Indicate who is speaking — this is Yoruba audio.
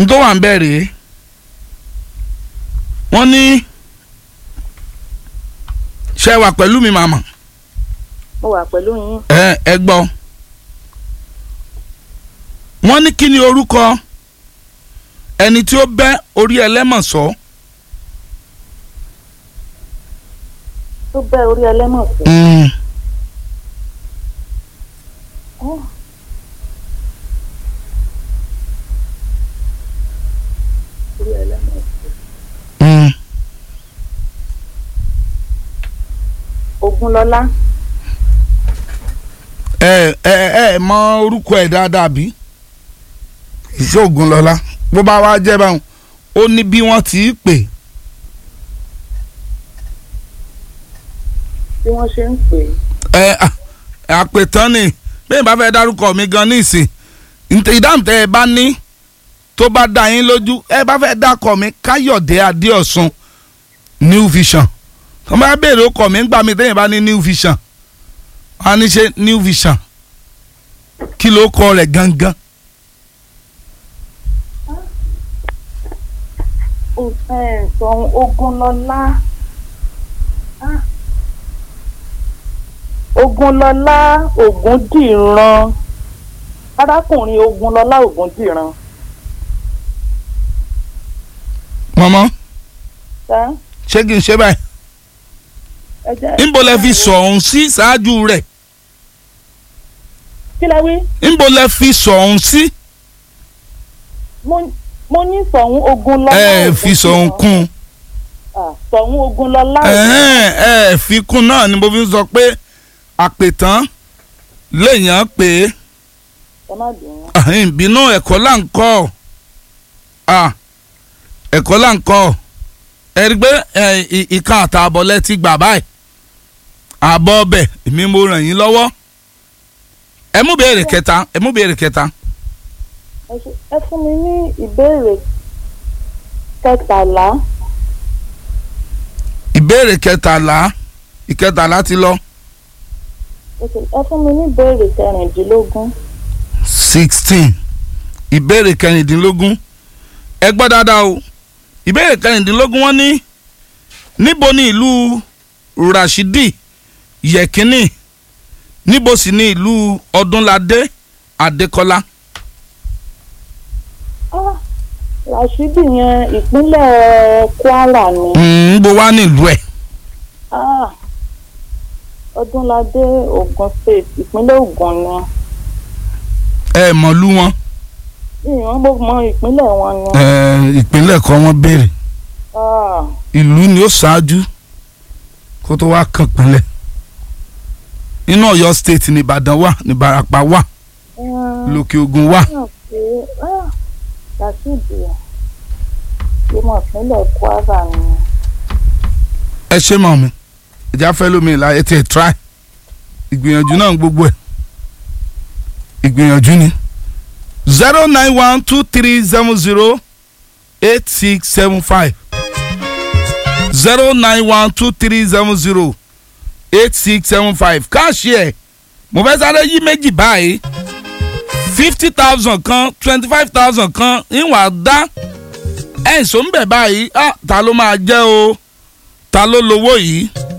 Speaker 1: n tó wà ń bẹ̀ rèé wọ́n ní ṣe wà pẹ̀lú mi màmá
Speaker 2: mo wà pẹ̀lú yín
Speaker 1: ẹ ẹ gbọ́ wọ́n ní kí ni orúkọ ẹni tí ó bẹ́ orí ẹlẹ́mọ̀sọ́
Speaker 2: tó bẹ́ orí ẹlẹ́mọ̀ sí.
Speaker 1: Mm,
Speaker 2: Oh. orí ẹlẹ́mọ̀ sí.
Speaker 1: mm.
Speaker 2: Ògúnlọlá
Speaker 1: ẹ ẹ ẹ mọ orúkọ ẹ dáadáa bí iṣẹ́ Ògúnlọlá bó bá wá jẹ́ báwọn ó ní bí wọ́n ti í pè
Speaker 2: bí wọ́n ṣe ń pè é.
Speaker 1: ẹ à- àpètán ni bẹ́ẹ̀ bá fẹ́ dárúkọ mi gan ní ìsìn ǹtẹ̀ ìdáhùn tẹ́ ẹ bá ní tó bá dá yín lójú ẹ bá fẹ́ dákọ̀ mi Káyọ̀dé Adéọ̀sùn New Vision tó bá béèrè ọkọ̀ mi ńgbà mi tẹ́yìn bá ní New Vision wọ́n á ní ṣe New Vision kí ló kọ rẹ̀ gangan
Speaker 2: Ó- ẹ, sọ̀hún Ògúnlọlá Ah. Ògúnlọlá Ògúndìran arákùnrin Ògúnlọlá Ògúndìran
Speaker 1: mọ́mọ́
Speaker 2: ṣá
Speaker 1: ṣé kí n ṣe báyìí
Speaker 2: ẹ jẹ́
Speaker 1: níbo lẹ fi sọ̀hún sí ṣáájú rẹ̀
Speaker 2: kí lẹ wí
Speaker 1: níbo lẹ fi sọ̀hún sí
Speaker 2: mo mo ní sọ̀hún Ògúnlọlá
Speaker 1: ẹ fi sọ̀hún
Speaker 2: Ògúndìran.
Speaker 1: kún un.
Speaker 2: Ah, sọ̀hún Ògúnlọlá
Speaker 1: ẹ̀hẹ́n, ẹ fi kún náà ni mo fi ń sọ pé àpètán léèyàn pé
Speaker 2: ẹ má bínú
Speaker 1: àhìn ìbínú ẹ̀kọ́ là ń kọ́ à ẹ̀kọ́ là ń kọ́ ẹ rí i pé ẹ, ì- ìkan àtààbọ̀ lẹ ti gbà báyìí àbọ̀ ọbẹ̀ èmi mo ràn yín lọ́wọ́ ẹ mú béèrè kẹta ẹ mú béèrè kẹta
Speaker 2: ẹ ṣe- ẹ fún mi ní ìbéèrè kẹtàlá
Speaker 1: ìbéèrè kẹtàlá ìkẹtàlá ti lọ
Speaker 2: ẹ ṣe- ẹ fún mi ní ìbéèrè kẹrìndínlógún
Speaker 1: sixteen ìbéèrè kẹrìndínlógún ẹ gbọ́ dáadáa o ìbéèrè kẹrìndínlógún wọ́n ní níbo ni ìlú Rashidi Yekini níbo sì ni ìlú Ọdúnládé Adékọ́lá
Speaker 2: Ah, Rashidi yẹn ìpínlẹ̀ Kwara ni
Speaker 1: Mm, níbo wá nílùú ẹ̀
Speaker 2: Ah, Ọdúnládé Ògùn state ìpínlẹ̀ Ògùn ni
Speaker 1: ẹ mọ̀lú wọn
Speaker 2: ìwọ̀n mo mọ ìpínlẹ̀ wọn ni
Speaker 1: ẹ, ìpínlẹ̀ kan wọ́n béèrè
Speaker 2: Ah,
Speaker 1: ìlú ni ó ṣáájú kó tó wá kàn pínlẹ̀ inú Ọ̀yọ́ state ní Ìbàdàn wà ní Ìbàràpá wà
Speaker 2: mm,
Speaker 1: lókè Ògùn wà.
Speaker 2: náà pé ah, Rashidi ìmọ̀ ìpínlẹ̀ Kwara ni
Speaker 1: ẹ ṣe mọ̀ mi ìjà fẹ́ lómi ìlà ẹ ti ẹ̀ try ìgbìyànjú náà gbogbo ẹ̀ ìgbìyànjú ni zero nine one two three seven zero eight six seven five zero nine one two three seven zero eight six seven five káàṣì ẹ̀ mo fẹ́ sáré yí méjì báyìí fifty thousand kan twenty five thousand kan ìwà dá ẹ̀ ń sọ ń bẹ̀ báyìí ah ta ló máa jẹ́ o ta ló lówó yìí